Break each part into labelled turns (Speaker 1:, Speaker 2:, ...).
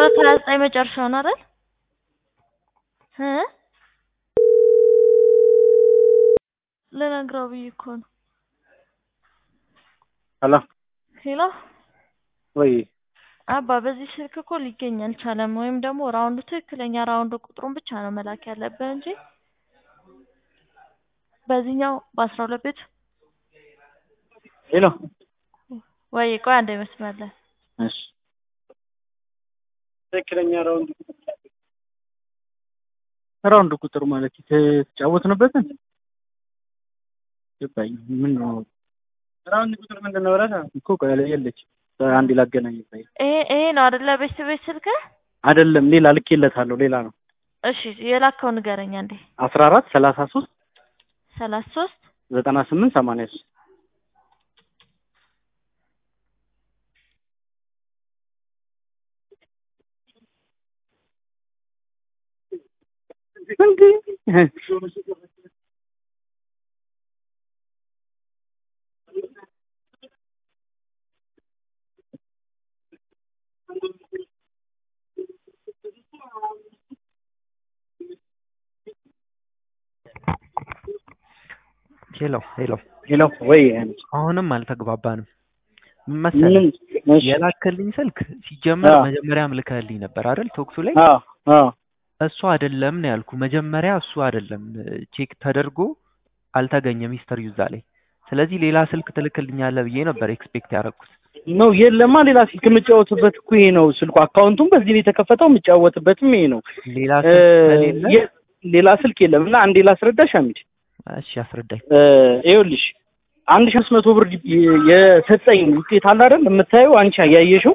Speaker 1: ሁለት ሀያ ዘጠኝ መጨረሻውን አይደል እ ልነግረው ብዬ እኮ ነው።
Speaker 2: ሄሎ
Speaker 1: ሄሎ
Speaker 2: ወይ
Speaker 1: አባ በዚህ ስልክ እኮ ሊገኝ አልቻለም። ወይም ደግሞ ራውንዱ ትክክለኛ ራውንድ ቁጥሩን ብቻ ነው መላክ ያለብህ እንጂ በዚህኛው በአስራ ሁለት ቤት
Speaker 2: ሄሎ
Speaker 1: ወይ ቆይ አንዴ መስመር ላይ
Speaker 2: እሺ ትክክለኛ ራውንድ ራውንድ ቁጥር ማለት የተጫወትንበትን ገባኝ። ምን ነው ራውንድ ቁጥር ምንድን ነው? ብለህ እኮ ቆይ የለች አንድ ላገናኝ ይባይ
Speaker 1: ይሄ ይሄ ነው አይደለ? ቤት ቤት ስልክ
Speaker 2: አይደለም፣ ሌላ ልኬለታለሁ። ሌላ ነው።
Speaker 1: እሺ የላከው ንገረኝ አንዴ።
Speaker 2: አስራ አራት ሰላሳ ሶስት
Speaker 1: ሰላሳ ሶስት
Speaker 2: ዘጠና ስምንት ሰማንያ ሶስት
Speaker 3: ሄሎ ሄሎ
Speaker 2: ሄሎ ወይ
Speaker 3: አሁንም አልተግባባንም። ምን መሰለህ
Speaker 2: ምን እሺ
Speaker 3: የላከልኝ ስልክ ሲጀመር
Speaker 2: አዎ።
Speaker 3: መጀመሪያም ልከህልኝ ነበር አይደል? ቶክሱ ላይ
Speaker 2: አዎ አዎ
Speaker 3: እሱ አይደለም ነው ያልኩ። መጀመሪያ እሱ አይደለም ቼክ ተደርጎ አልተገኘም ሂስተሪ እዛ ላይ። ስለዚህ ሌላ ስልክ ትልክልኛለህ ብዬ ነበር ኤክስፔክት ያደረኩት።
Speaker 2: ነው የለማ ሌላ ስልክ የምጫወትበት እኮ ይሄ ነው ስልኩ። አካውንቱም በዚህ ነው የተከፈተው፣ የምጫወትበትም ይሄ ነው።
Speaker 3: ሌላ
Speaker 2: እ፣
Speaker 3: ስልክ ከሌለ
Speaker 2: የ- ሌላ ስልክ የለም እና አንዴ ላስረዳሽ አሚድ
Speaker 3: እሺ አስረዳኝ።
Speaker 2: እ፣ ይኸውልሽ አንድ ሺህ አምስት መቶ ብር ዲ- የሰጠኝ ውጤት አለ አይደል የምታየው አንቺ ያየሽው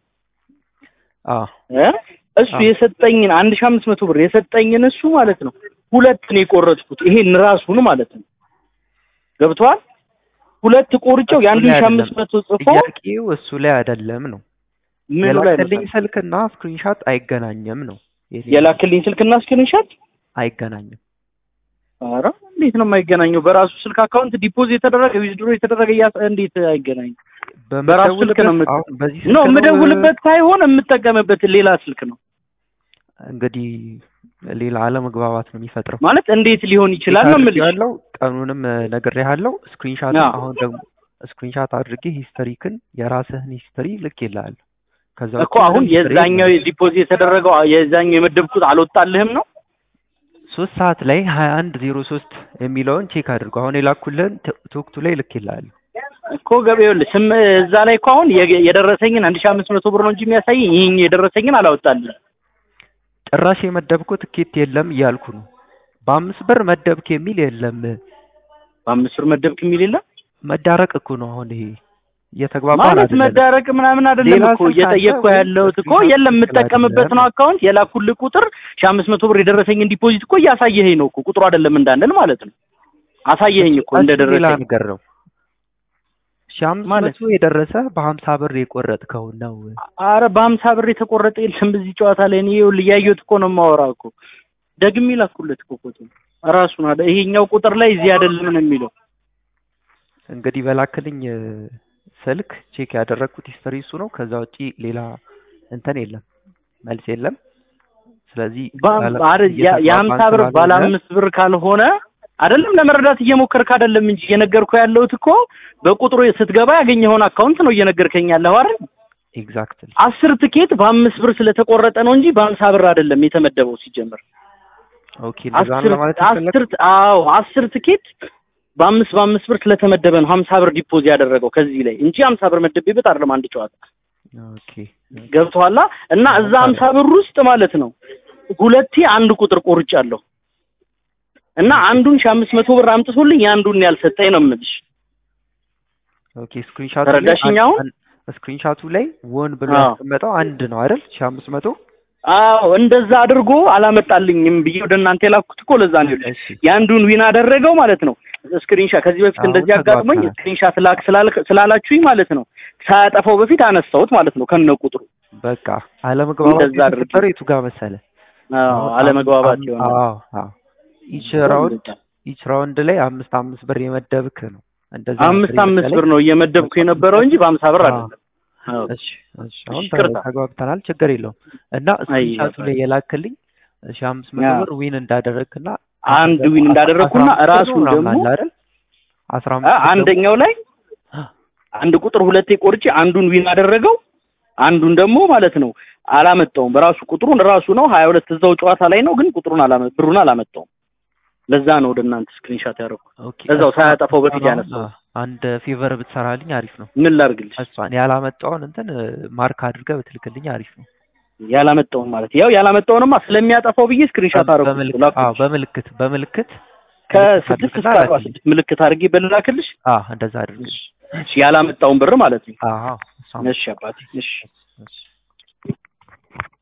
Speaker 3: አዎ
Speaker 2: እ? እሱ
Speaker 3: አዎ።
Speaker 2: የሰጠኝን አንድ ሺህ አምስት መቶ ብር የሰጠኝን እሱ ማለት ነው ሁለት ነው የቆረጥኩት። ይሄን ራሱን ማለት ነው ገብቷል። ሁለት ቆርጬው
Speaker 3: እሱ
Speaker 2: የአንድ
Speaker 3: ላይ
Speaker 2: ሺህ
Speaker 3: አይደለም።
Speaker 2: አምስት መቶ ጽፎ
Speaker 3: ጥያቄው እሱ ላይ አይደለም ነው
Speaker 2: ምኑ ላይ
Speaker 3: የላከልኝ
Speaker 2: መሰለሽ?
Speaker 3: ስልክና ስክሪንሻት አይገናኝም ነው የኔ
Speaker 2: የላክልኝ ስልክና ስክሪንሻት
Speaker 3: አይገናኝም።
Speaker 2: ኧረ እንዴት ነው የማይገናኘው? በራሱ ስልክ አካውንት ዲፖዚት የተደረገ ዊዝድሮ የተደረገ እያ እንዴት አይገናኝም? በራሱ ስልክ ነው
Speaker 3: በምደውልበት
Speaker 2: የምት-
Speaker 3: አሁን በዚህ
Speaker 2: ኖ
Speaker 3: ስልክ ነው
Speaker 2: የምደውልበት ሳይሆን የምጠቀምበት ሌላ ስልክ ነው
Speaker 3: እንግዲህ ሌላ አለመግባባት ነው የሚፈጥረው።
Speaker 2: ማለት እንዴት ሊሆን ይችላል ነው የምልሽ።
Speaker 3: ያለው ቀኑንም ነግሬሃለሁ። ስክሪንሻት
Speaker 2: አዎ።
Speaker 3: አሁን ደግሞ ስክሪንሻት አድርጌ ሂስተሪክን የራስህን ሂስተሪ ልክ ይልሃል። ከዛ
Speaker 2: እኮ አሁን የዛኛው ዲፖዚት የተደረገው የዛኛው የመደብኩት አልወጣልህም ነው
Speaker 3: ሶስት ሰዓት ላይ ሀያ አንድ ዜሮ ሶስት የሚለውን ቼክ አድርጎ አሁን የላኩልህን ቶ- ቶክቱ ላይ ልክ ይልሃል።
Speaker 2: እኮ ገበያውልህ ስም እዛ ላይ እኮ አሁን የገ- የደረሰኝን አንድ ሺህ አምስት መቶ ብር ነው እንጂ የሚያሳየኝ ይህኝ የደረሰኝን አላወጣልህም።
Speaker 3: ጭራሽ የመደብኩ ትኬት የለም እያልኩ ነው። በአምስት ብር መደብክ የሚል የለም።
Speaker 2: በአምስት ብር መደብክ የሚል የለም
Speaker 3: መዳረቅ እኮ ነው አሁን ይሄ እየተግባባን
Speaker 2: ማለት
Speaker 3: አይደለም።
Speaker 2: መዳረቅ ምናምን አይደለም
Speaker 3: ሌላ
Speaker 2: እኮ
Speaker 3: ስልክ
Speaker 2: እየጠየቅኩ
Speaker 3: አለ ወይ?
Speaker 2: ያለሁት እኮ
Speaker 3: ስልክ
Speaker 2: የለም
Speaker 3: ትክክል
Speaker 2: የምጠቀምበት ነው
Speaker 3: አይደለም።
Speaker 2: አካውንት የላኩልህ ቁጥር ሺህ አምስት መቶ ብር የደረሰኝን ዲፖዚት እኮ እያሳየኸኝ ነው እኮ ቁጥሩ አይደለም እንዳንል ማለት ነው አሳየኸኝ እኮ
Speaker 3: እሱ ሌላ
Speaker 2: እንደደረሰኝ
Speaker 3: ነገር ነው። ሺህ አምስት
Speaker 2: ማለት
Speaker 3: መቶ የደረሰ በሀምሳ ብር የቆረጥከው ነው።
Speaker 2: አረ በሀምሳ ብር የተቆረጠ የለም በዚህ ጨዋታ ላይ እኔ ይኸውልህ እያየሁት እኮ ነው የማወራው እኮ ደግሜ ላኩለት እኮ ፎቶ ራሱን አለ ይሄኛው ቁጥር ላይ እዚህ አይደለም ነው የሚለው
Speaker 3: እንግዲህ በላክልኝ እ፣ ስልክ ቼክ ያደረግኩት ሂስተሪ እሱ ነው። ከዛ ውጪ ሌላ እንትን የለም፣ መልስ የለም። ስለዚህ
Speaker 2: በ-
Speaker 3: ባለ-
Speaker 2: አረ ያ-
Speaker 3: እየተግባባን
Speaker 2: የሀምሳ ብር ባለ
Speaker 3: ስላልሆነ
Speaker 2: አምስት ብር ካልሆነ አይደለም ለመረዳት እየሞከርክ አይደለም እንጂ እየነገርኩ ያለሁት እኮ በቁጥሩ ስትገባ ያገኘኸውን አካውንት ነው እየነገርከኝ ያለኸው አይደል
Speaker 3: ኤግዛክትሊ
Speaker 2: አስር ትኬት በአምስት ብር ስለተቆረጠ ነው እንጂ በሀምሳ ብር አይደለም የተመደበው ሲጀምር
Speaker 3: ኦኬ፣ እንደዛ ነው
Speaker 2: አስር
Speaker 3: ለማለት
Speaker 2: አስር
Speaker 3: የፈለግኩት።
Speaker 2: አዎ አስር ትኬት በአምስት በአምስት ብር ስለተመደበ ነው ሀምሳ ብር ዲፖዝ ያደረገው ከዚህ ላይ እንጂ ሀምሳ ብር መደቤበት አይደለም አንድ ጨዋታ
Speaker 3: ኦኬ
Speaker 2: ገብቶሃል እና እዛ ሀምሳ ብር ውስጥ ማለት ነው ሁለቴ አንድ ቁጥር ቆርጫለሁ እና አንዱን ሺህ አምስት መቶ ብር አምጥቶልኝ የአንዱን ያልሰጠኝ ነው የምልሽ
Speaker 3: ኦኬ ስክሪንሻቱ
Speaker 2: ተረዳሽኝ አሁን?
Speaker 3: ስክሪንሻቱ ላይ ወን ብሎ
Speaker 2: አዎ።
Speaker 3: ያስቀመጠው አንድ ነው አይደል? ሺህ አምስት መቶ
Speaker 2: አዎ እንደዛ አድርጎ አላመጣልኝም ብዬ ወደ እናንተ የላኩት እኮ ለዛ ነው ይኸውልሽ
Speaker 3: እሺ
Speaker 2: የአንዱን ዊን አደረገው ማለት ነው ስክሪንሻት ከዚህ በፊት
Speaker 3: አሁን
Speaker 2: እንደዚህ አጋጥሞኝ
Speaker 3: ተግባብተናል።
Speaker 2: ስክሪንሻት ላክ ስላልክ- ስላላችሁኝ ማለት ነው ሳያጠፋው በፊት አነሳሁት ማለት ነው ከነ ቁጥሩ
Speaker 3: በቃ አለመግባባት
Speaker 2: እንደዛ አድርጌ።
Speaker 3: የተፈጠረው የቱ ጋር መሰለ?
Speaker 2: አዎ
Speaker 3: አሁን
Speaker 2: አለመግባባት
Speaker 3: አም-
Speaker 2: ይሆናል
Speaker 3: አዎ አዎ ኢች ራውንድ ኢች ራውንድ ላይ አምስት አምስት ብር የመደብክ ነው። እንደዛ
Speaker 2: አምስት አምስት ብር ነው እየመደብኩ የነበረው እንጂ በሀምሳ ብር አይደለም አዎ።
Speaker 3: እሺ እሺ አሁን
Speaker 2: እሺ፣ ይቅርታ።
Speaker 3: ተግባብተናል። ችግር የለውም እና ስክሪንሻቱ ላይ የላክልኝ ሺ አምስት መቶ
Speaker 2: ያ።
Speaker 3: ብር ዊን እንዳደረግክና
Speaker 2: አንድ ዊን እንዳደረግኩና
Speaker 3: አስራ አምስት
Speaker 2: ራሱን
Speaker 3: ብር ምናምን
Speaker 2: ደግሞ
Speaker 3: አለ አይደል? አስራ
Speaker 2: አ-
Speaker 3: አምስት ብር ደግሞ-
Speaker 2: አንደኛው ላይ አንድ ቁጥር ሁለቴ ቆርጬ አንዱን ዊን አደረገው አንዱን ደግሞ ማለት ነው አላመጣውም። በራሱ ቁጥሩን ራሱ ነው ሀያ ሁለት እዛው ጨዋታ ላይ ነው፣ ግን ቁጥሩን አላመ ብሩን አላመጣውም። ለዛ ነው ወደ እናንተ ስክሪንሻት ያደረኩት።
Speaker 3: ኦኬ፣
Speaker 2: እዛው
Speaker 3: እሷ-
Speaker 2: ሳያጠፋው በፊት
Speaker 3: እሷን
Speaker 2: ያነሳው።
Speaker 3: አሁን አንድ ፌቨር ብትሰራልኝ አሪፍ ነው።
Speaker 2: ምን ላድርግልሽ?
Speaker 3: እሷን ያላመጣውን እንትን ማርክ አድርገህ ብትልክልኝ አሪፍ ነው።
Speaker 2: ያላመጣውን ማለት ያው ያላመጣውንማ ስለሚያጠፋው ብዬ ስክሪንሻት አደረኩት።
Speaker 3: በምልክት
Speaker 2: ላኩልሽ።
Speaker 3: አዎ፣ በምልክት በምልክት
Speaker 2: ከስድስት
Speaker 3: አድርግና
Speaker 2: እስከ አርባ
Speaker 3: ላክልኝ።
Speaker 2: ስድስት ምልክት አድርጌ በልላክልሽ።
Speaker 3: አዎ፣ እንደዛ አድርግልኝ።
Speaker 2: እሺ፣ ያላመጣውን ብር ማለት ነው።
Speaker 3: አዎ፣ እሷን
Speaker 2: እሺ አባቴ፣ እሺ
Speaker 3: እሺ